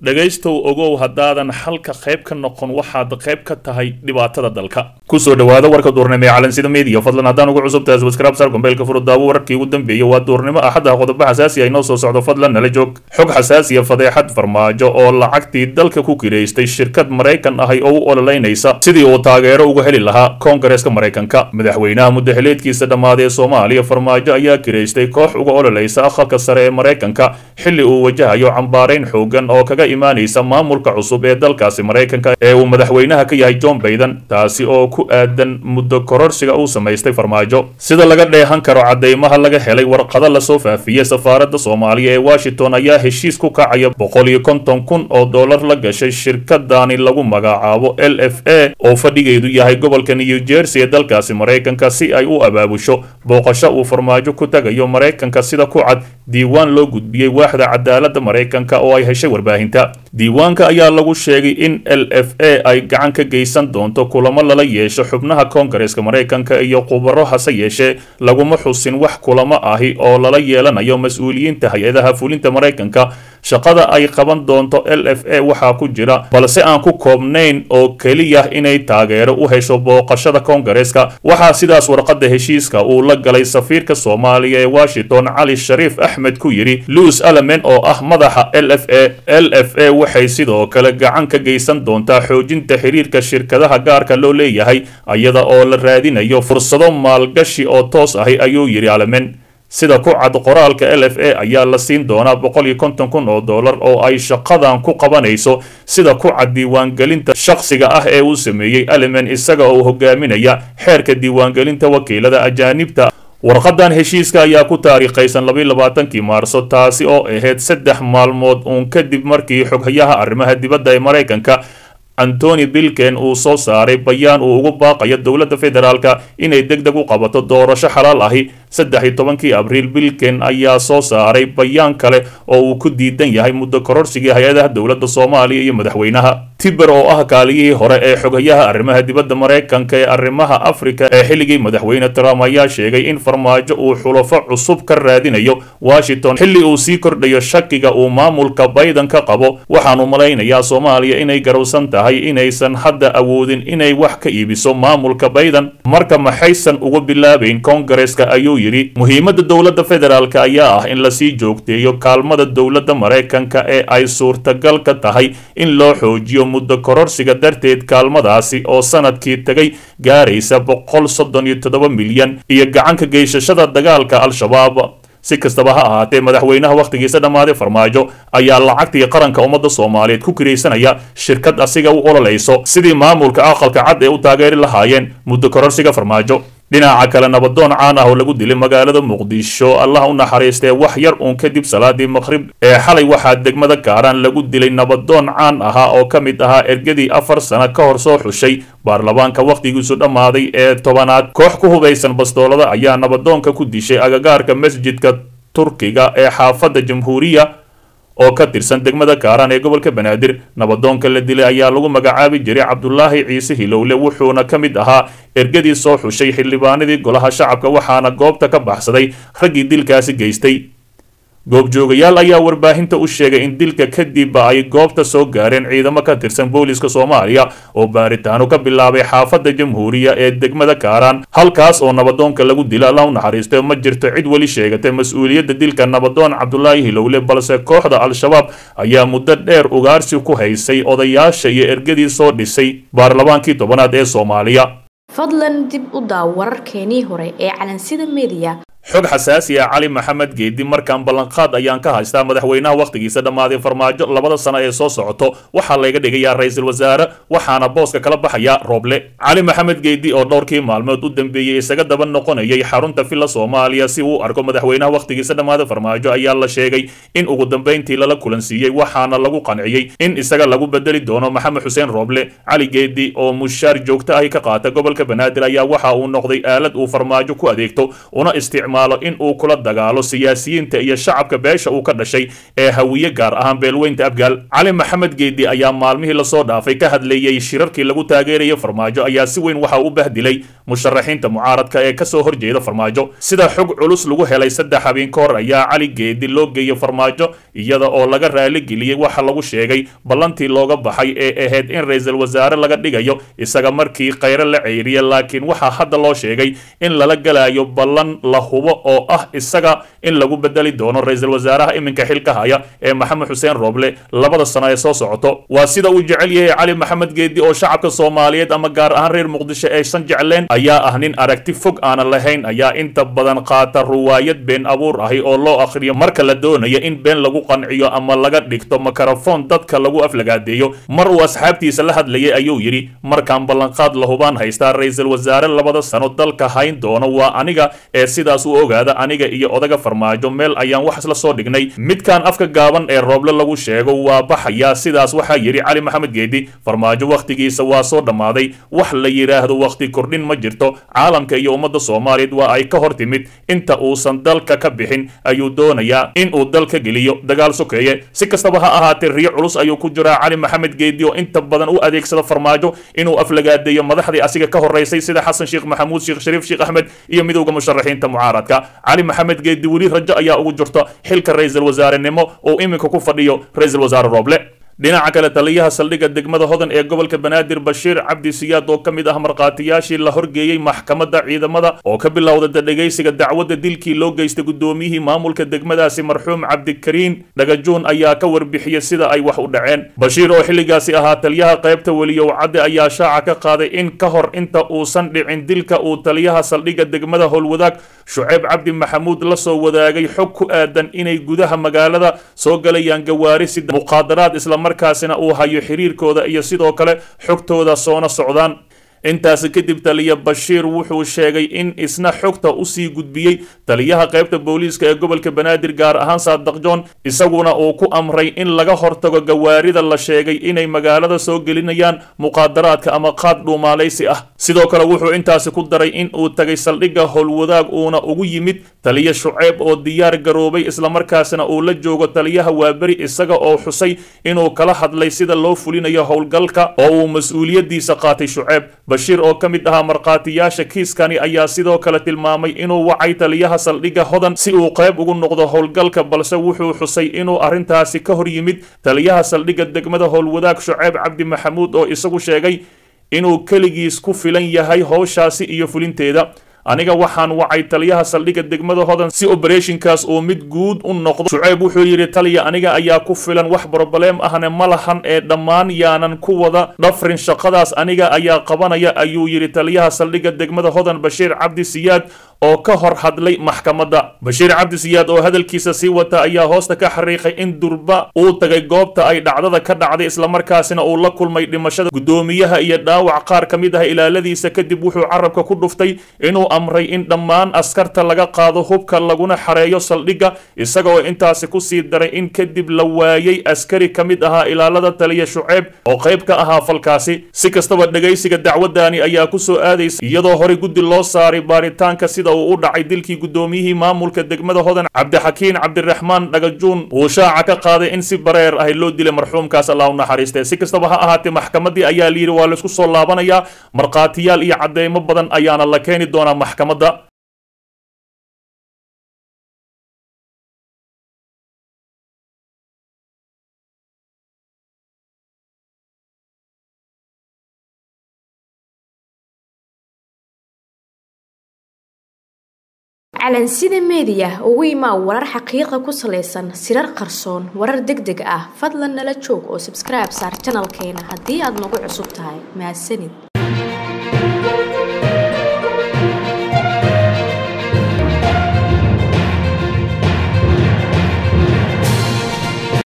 dhegaystow ogow haddaadan xalka qayb ka noqon waxaad qayb ka tahay dhibaatada dalka kusoo dhawaada warka duurnimo ee calansida media fadlan haddaan ugu cusub tahay subscribe sar gombeelka furudaawo wararkii ugu dambeeyay waa duurnimo axadda qodobo xasaasi ay noo soo socdo fadlan nala joog xog xasaasiya fadeexad farmaajo oo lacagtii dalka ku kireystay shirkad maraykan ahay oo u ololeynaysa sidii uu taageero uga heli lahaa koongareeska maraykanka madaxweynaha muddaxileedkiisa dhammaaday ee soomaaliya farmaajo ayaa kireystay koox uga ololaysa aqalka sare ee maraykanka xilli uu wajahayo cambaarayn xoogan oo kaga imaanaysa maamulka cusub ee dalkaasi maraykanka ee uu madaxweynaha ka yahay john bayden taasi oo ku aadan muddo kororsiga uu samaystay farmaajo sida laga dheehan karo cadeymaha laga helay warqado lasoo faafiyey safaaradda soomaaliya ee washington ayaa heshiis ku kacaya boqol iyo konton kun oo dollar la gashay shirkadani lagu magacaabo l f a oo fadhigeedu yahay gobolka new jersey ee dalkaasi maraykanka si ay u abaabusho booqasho uu farmaajo ku tagayo maraykanka sida ku cad diiwaan loo gudbiyey waaxda cadaaladda maraykanka oo ay heshay warbaahinta diiwaanka ayaa lagu sheegay in l f a ay gacan ka geysan doonto kulamo lala yeesho xubnaha koongareeska maraykanka iyo khubaro hase yeeshee laguma xusin wax kulamo ahi oo lala yeelanayo mas-uuliyiinta hay-adaha fulinta maraykanka shaqada ay qaban doonto l f a waxaa ku jira balse aan ku koobnayn oo keliya inay taageero u hesho booqashada koongareeska waxaa sidaas warqadda heshiiska uu la galay safiirka soomaaliya ee washington cali shariif axmed ku yidhi luis alamen oo ah madaxa l f a l f a waxay sidoo kale gacan ka geysan doontaa xoojinta xiriirka shirkadaha gaarka loo leeyahay iyada oo la raadinayo fursado maalgashi oo toos ahi ayuu yidhi alamen sida ku cad qoraalka l f a ayaa la siin doonaa boqol iyo konton kun oo dollar oo ay shaqadan ku qabanayso sida ku cad diiwaangelinta shakhsiga ah ee uu sameeyey elemen isaga oo hogaaminaya xeerka diiwaangelinta wakiilada ajaanibta warqadan heshiiska ayaa ku taariikhaysan labayo labaatankii maarso taasi oo ahayd saddex maalmood uun kadib markii xoghayaha arrimaha dibadda ee maraykanka antony bilken uu soo saaray bayaan uu ugu baaqayo dowladda federaalka inay deg deg u qabato doorasho xalaal ahi saddex iyo tobankii abriil bilken ayaa soo saaray bayaan kale oo uu ku diidan yahay muddo kororsigii hay-adaha dowladda soomaaliya iyo madaxweynaha tiber oo ah kaaliyihii hore ee xoghayaha arrimaha dibadda maraykanka ee arrimaha afrika ee xilligii madaxweyne trump ayaa sheegay in farmaajo uu xulafo cusub ka raadinayo washington xilli uu sii kordhayo shakiga uu maamulka bayden ka qabo waxaanu malaynayaa soomaaliya inay garowsan tahay inaysan hadda awoodin inay wax ka iibiso maamulka bayden marka maxaysan uga bilaabayn koongareeska ayuu yidhi muhiimadda dowladda federaalk ayaa ah in lasii joogteeyo kaalmada dowladda maraykanka ee ay suurtagal ka tahay in loo xoojiyo muddo kororsiga darteed kaalmadaasi oo sanadkii tagay gaaraysa boqol soddon iyo toddoba milyan iyo gacanka geysashada dagaalka al-shabaab si kastaba ha ahaatee madaxweynaha wakhtigiisa dhammaaday farmaajo ayaa lacagtii qaranka ummadda soomaaliyeed ku kiraysanaya shirkad asiga u ololayso sidii maamulka aqalka cad ee u taageeri lahaayeen muddo kororsiga farmaajo dhinaca kale nabadoon caan ah oo lagu dilay magaalada muqdisho allah u naxariistee wax yar uun kadib salaadii maqhrib ee xalay waxaa degmada kaaraan lagu dilay nabadoon caan ahaa oo ka mid ahaa ergadii afar sano ka hor soo xushay baarlamaanka wakhtigiisu dhammaaday ee tobanaad koox ku hubaysan bastoolada ayaa nabadoonka ku dishay agagaarka masjidka turkiga ee xaafadda jamhuuriya oo ka tirsan degmada kaaraan ee gobolka banaadir nabadoonka la dilay ayaa lagu magacaabi jiray cabdulaahi ciise hilowle wuxuuna ka mid ahaa ergadii soo xushay xildhibaanadii golaha shacabka waxaana goobta ka baxsaday raggii dilkaasi geystay goobjoogayaal ayaa warbaahinta u sheegay in dilka kadibba ay goobta soo gaareen ciidamo ka tirsan booliska soomaaliya oo baaritaano ka bilaabay xaafadda jamhuuriya ee degmada kaaraan halkaas oo nabadoonka lagu dila alla u naxariistay ma jirto cid weli sheegatay mas-uuliyadda dilka nabadoon cabdulaahi hilowle balse kooxda al-shabaab ayaa muddo dheer ugaarsi ku haysay odayaasha iyo ergadii soo dhisay baarlamaankii tobanaad ee soomaaliya fadlan dib u daaw wararkeenii hore ee calansida media xog xasaasi ah cali maxamed geedi markaan ballanqaad ayaan ka haystaa madaxweynaha wakhtigiisa dhammaaday farmaajo labada sano ee soo socoto waxaa layga dhigayaa ra-iisul wasaare waxaana booska kala baxaya rooble cali maxamed geedi oo dhowrkii maalmood u dambeeyey isaga daba noqonayay xarunta villa soomaaliya si uu arko madaxweynaha wakhtigiisa dhammaaday farmaajo ayaa la sheegay in ugu dambayntii lala kulansiiyey waxaana lagu qanciyey in isaga lagu bedeli doono maxamed xuseen rooble cali geedi oo mushaar joogto ahi ka qaata gobolka banaadir ayaa waxa uu noqday aalad uu farmaajo ku adeegto una isticmaal isticmaalo in uu kula dagaalo siyaasiyiinta iyo shacabka beesha uu ka dhashay ee hawiye gaar ahaan beelweynta abgaal cali maxamed geedi ayaa maalmihii lasoo dhaafay ka hadleeyey shirarkii lagu taageerayo farmaajo ayaa si weyn waxa u bahdilay musharaxiinta mucaaradka ee kasoo horjeeda farmaajo sida xog culus lagu helay saddex habeen ka hor ayaa cali geedi loo geeyey farmaajo iyada oo laga raaligeliyey waxa lagu sheegay ballantii looga baxay ee ahayd in ra-iisul wasaare laga dhigayo isaga markii khayre la ceyriyay laakiin waxaa hadda loo sheegay in lala galayo ballan la hubo oo ah isaga in lagu bedeli doono ra-iisul wasaaraha iminka xilka haya ee maxamed xuseen rooble labada sano ee soo socoto waa sida uu jecel yahay cali maxamed geedi oo shacabka soomaaliyeed ama gaar ahaan reer muqdisho aysan jecleen ayaa ah nin aragti fog aanan lahayn ayaa inta badan qaata ruwaayad been abuur ahi oo loo akhriyo marka la doonayo in been lagu qanciyo ama laga dhigto makarafoon dadka lagu aflagaadeeyo mar uu asxaabtiisa la hadlayay ayuu yidhi markaan ballanqaad la hubaan haystaa ra-iisul wasaare labada sano dalka hayn doono waa aniga ee sidaas u ogaada aniga iyo odaga farmaajo meel ayaan wax isla soo dhignay midkaan afka gaaban ee rooble lagu sheego waa baxayaa sidaas waxaa yidhi cali maxamed geedi farmaajo wakhtigiisa waa soo dhammaaday wax la yidhaahdo wakhti kordhin ma jirto caalamka iyo ummadda soomaaliyeed waa ay ka hor timid inta uusan dalka ka bixin ayuu doonayaa in uu dalka geliyo dagaal sokeeye si kastaba ha ahaatee riyo culus ayuu ku jiraa cali maxamed geedi oo inta badan u adeegsada farmaajo inuu aflagaadeeyo madaxdii asiga ka horeysay sida xasan sheekh maxamuud sheekh shariif sheekh axmed iyo midowda musharaxiinta mucaaradka cali maxamed geedi weli rajo ayaa ugu jirta xilka ra-iisul wasaarenimo uu iminka ku fadhiyo ra-iisul wasaare rooble dhinaca kale taliyaha saldhigga degmada hodan ee gobolka banaadir bashiir cabdi siyaad oo ka mid ah markhaatiyaashii la horgeeyey maxkamadda ciidamada oo ka bilowda dhegaysiga dacwadda dilkii loo geystay guddoomiyihii maamulka degmadaasi marxuum cabdikariin dhagajuun ayaa ka warbixiyey sida ay wax u dhaceen bashiir oo xilligaasi ahaa taliyaha qaybta weliyow cadde ayaa shaaca ka qaaday in ka hor inta uusan dhicin dilka uu taliyaha saldhigga degmada howlwadaag shuceyb cabdi maxamuud la soo wadaagay xog ku aadan inay gudaha magaalada soo galayaan gawaari sida muqaadaraad islamarkaasina uu hayo xiriirkooda iyo sidoo kale xogtooda soona socdaan intaasi kadib taliya bashiir wuxuu sheegay in isna xogta usii gudbiyey taliyaha qaybta booliiska ee gobolka banaadir gaar ahaan saadaq john isaguna uu ku amray in laga hortago gawaarida la sheegay inay magaalada soo gelinayaan muqaadaraadka ama qaad dhuumaalaysi ah sidoo kale wuxuu intaasi ku daray in uu tagay saldhigga howlwadaag uuna ugu yimid taliya shuceyb oo diyaar garoobay islamarkaasina uu la joogo taliyaha waaberi isaga oo xusay inuu kala hadlay sida loo fulinayo howlgalka oo uu mas-uuliyadiisa qaatay shuceyb bashiir oo ka mid ahaa markhaatiyaasha kiiskani ayaa sidoo kale tilmaamay inuu wacay taliyaha saldhigga hodan si uu qayb ugu noqdo howlgalka balse wuxuu xusay inuu arrintaasi ka hor yimid taliyaha saldhigga degmada howlwadaag shuceyb cabdi maxamuud oo isagu sheegay inuu keligiis ku filan yahay howshaasi iyo fulinteeda aniga waxaan wacay taliyaha saldhigga degmada hodan si obereshinkaas uu mid guud u noqdo shuceyb wuxuu yidhi taliya aniga ayaa ku filan wax brobleem ahne ma lahan ee dhammaan yaanan ku wada dhafrin shaqadaas aniga ayaa qabanaya ayuu yidhi taliyaha saldhigga degmada hodan bashiir cabdi siyaad oo ka hor hadlay maxkamadda bashiir cabdi siyaad oo hadalkiisa sii wata ayaa hoosta ka xariiqay in durba uu tagay goobta ay dhacdada ka dhacday islamarkaasina uu la kulmay dhimashada guddoomiyaha iyo dhaawac qaar ka mid ah ilaaladiisa kadib wuxuu carabka ku dhuftay inuu amray in dhammaan askarta laga qaado hubka laguna xareeyo saldhigga isaga oo intaasi kusii daray in kadib la waayey askari ka mid ahaa ilaalada taliya shuceyb oo qayb ka ahaa falkaasi si kastaba dhegaysiga dacwadani ayaa kusoo aadaysa iyadoo horey guddi loo saaray baaritaanka sida uu u dhacay dilkii guddoomiyihii maamulka degmada hodan cabdixakiin cabdiraxmaan dhagajuun uu shaaca ka qaaday in si bareer ahi loo dilay marxuumkaas allah u naxariistee si kastaba ha ahaatee maxkamaddii ayaa layidhi waa laysku soo laabanayaa markhaatiyaal iyo cadeymo badan ayaana la keeni doonaa maxkamadda calansida meediya ugu imaa warar xaqiiqa ku salaysan sirar qarsoon warar deg deg ah fadlan nala joog oo sabskribe saar janalkeena haddii aad nagu cusub tahay mahadsanid